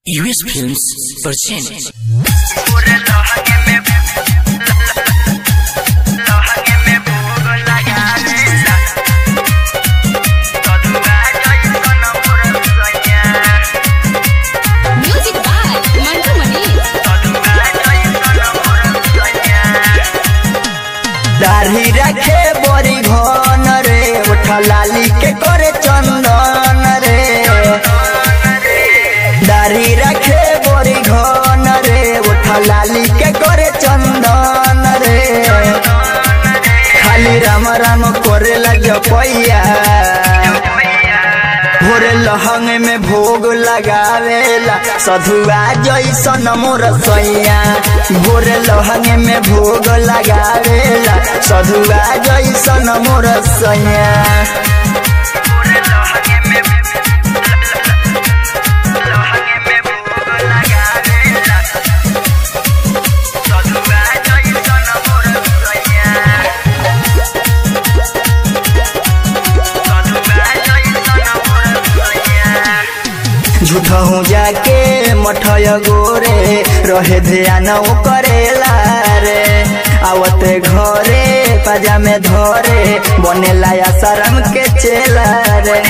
US films present Music by Mantu Mani. दाढ़ी रखे बड़ी घन रे उठा लाली के करे चंदन रे दाढ़ी रखे बड़ी घन रे उठा लाली के करे चंदन रे खाली राम राम करेला जपैया भोरे लहंग में भोग लगावेला सधुआ जैसन मोर सैया भोरे लहंग में भोग लगावेला सधुआ जैसन मोर सैया झूठा हूँ जाके मठय गोरे रहे ध्यान वो करेला रे आवते घरे पाजा में धरे बनेला या शरम के चेला रे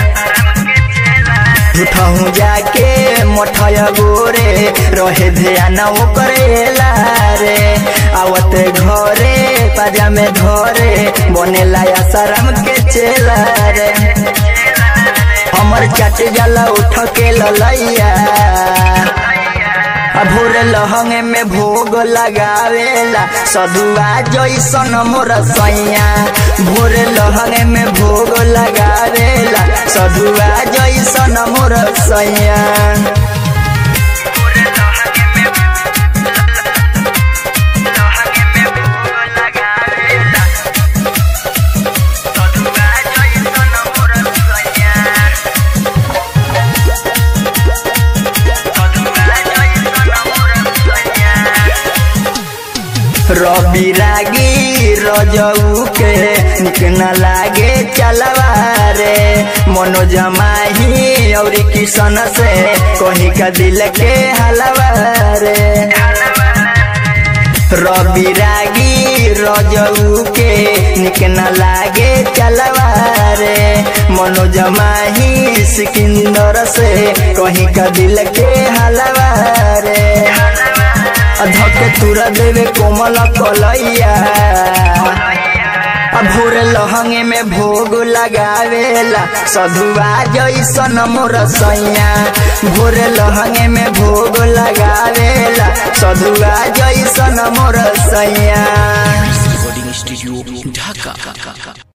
झूठा हूँ जाके मठय गोरे रहे ध्यान वो करेला रे आवते घरे पाजा में धरे बनेला या शरम के चेला रे हमर चट जला उठ के ललैया आ भोर लहंग में भोग लगावेला सधुआ जैसन मोर सैया भोर लहंग में भोग लगावेला सधुआ जैसन मोर सैया रवि रागी रजऊ के निक न लागे चलवा रे मनोज माही और किशन से कहीं का दिल के हलवा रे रवि रागी रजऊ के निक न लागे चलवा रे मनोज माही सिकंदर से कहीं का दिल के हलवा रे धके तुरा देवे कोमल कलैया आ भोर लहंग में भोग लगावेला सधुआ जैसन मोर सैया भोर लहंग में भोग लगावेला सधुआ जैसन मोर सैया recording studio ढाका